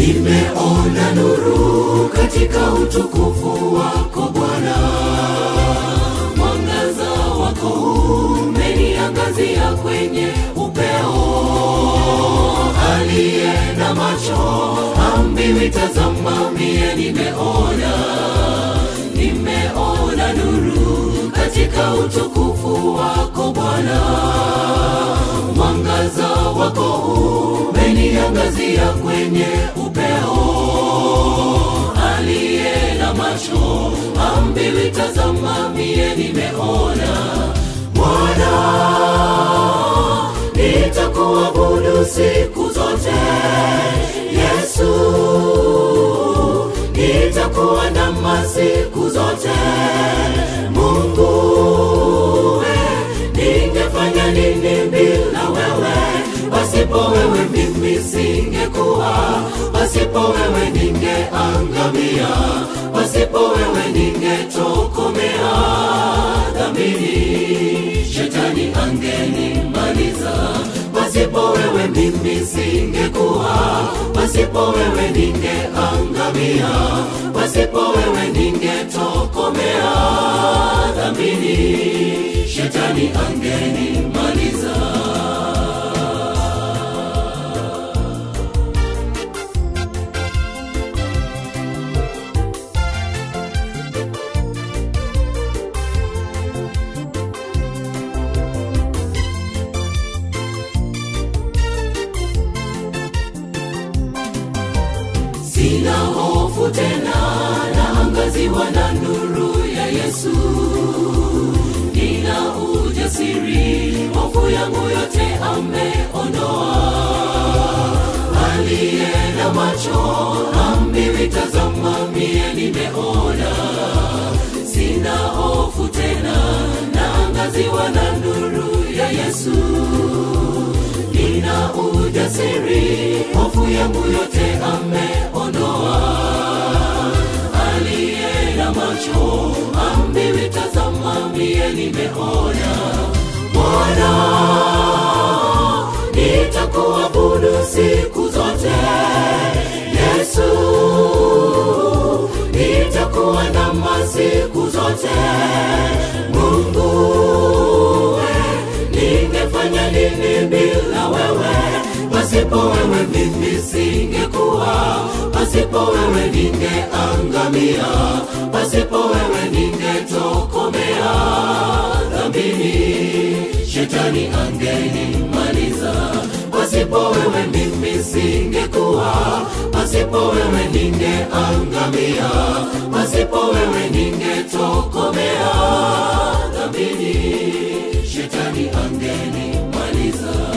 nimeona nuru katika utukufu wako Bwana, mwangaza wako umeniangazia kwenye upeo. Aliye na macho ambiwi, tazama, mie nimeona, nimeona nuru katika utukufu wako Bwana, mwangaza wako umeniangazia kwenye upeo. Aliye na macho ambiwi, tazama, mie nimeona. Bwana, nitakuabudu siku zote. Yesu, nitakuandama siku zote. Mungu, we, ningefanya nini bila wewe? Pasipo wewe mimi singekuwa, pasipo wewe ningeangamia, pasipo wewe ningetokomea dhambini, shetani angenimaliza. Pasipo wewe mimi singekuwa, pasipo wewe ningeangamia, pasipo wewe ningetokomea dhambini, shetani angenimaliza. Sina hofu tena, naangaziwa na nuru ya Yesu. Nina ujasiri, hofu yangu yote ameondoa. Aliye na macho ambiwi, tazama, mie nimeona. Sina hofu tena, naangaziwa na nuru ya Yesu nina ujasiri, hofu yangu yote ameondoa. Aliye na macho ambiwi, tazama, mie nimeona. Bwana, nitakuabudu siku zote. Yesu, nitakuandama siku zote. Mungu, we, ningefanya nini bila wewe? Pasipo wewe mimi singekuwa, pasipo wewe ningeangamia, pasipo wewe ningetokomea dhambini, shetani angenimaliza. Pasipo wewe mimi singekuwa, pasipo wewe ningeangamia, pasipo wewe ningetokomea dhambini, shetani angenimaliza.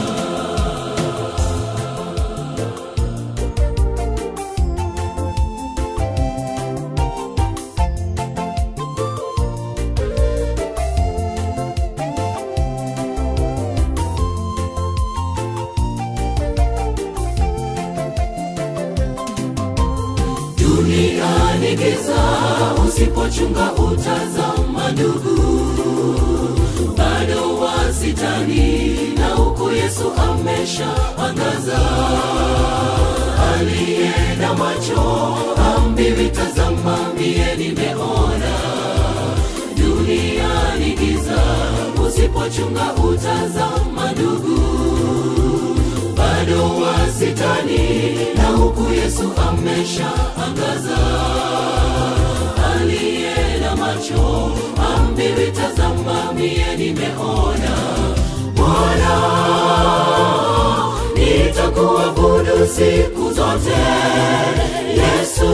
Dunia ni giza, usipochunga utazama ndugu, bado wasitani na huku Yesu amesha angaza. Aliye na macho ambiwi, tazama, mie nimeona. Dunia ni giza, usipochunga utazama ndugu bado wasitani na huku Yesu amesha angaza. Aliye na macho ambiwi, tazama, mie nimeona. Bwana, nitakuabudu siku zote. Yesu,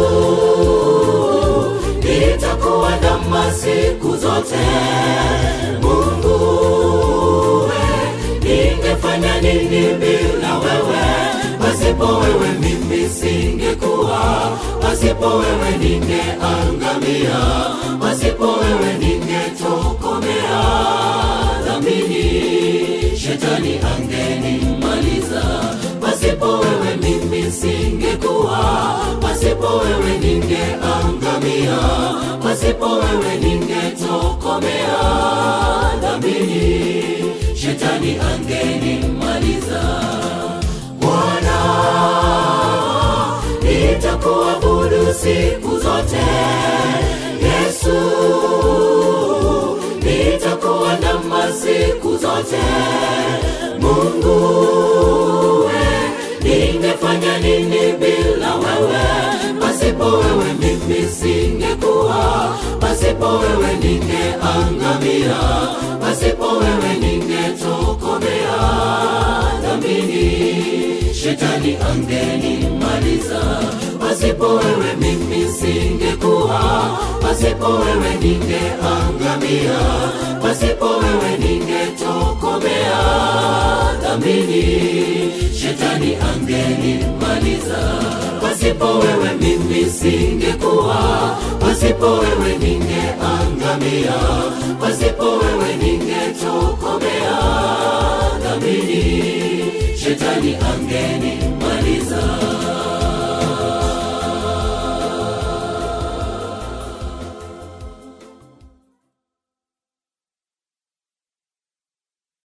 nitakuandama siku zote. Mungu, we, ningefanya nini bila wewe? Pasipo wewe mimi singekuwa, pasipo wewe ningeangamia, pasipo wewe ningetokomea dhambini, shetani angenimaliza. Pasipo wewe mimi singekuwa, pasipo wewe ningeangamia, pasipo wewe ningetokomea dhambini, shetani angenimaliza. Bwana, siku zote yesu nitakuandama siku zote mungu we ningefanya nini bila wewe pasipo wewe mimi singekuwa pasipo wewe ningeangamia pasipo wewe ningetokomea dhambini shetani angenimaliza pasipo wewe mimi singekuwa pasipo wewe ningeangamia pasipo wewe ningetokomea dhambini shetani angenimaliza pasipo wewe mimi singekuwa pasipo wewe ningeangamia pasipo wewe ningetokomea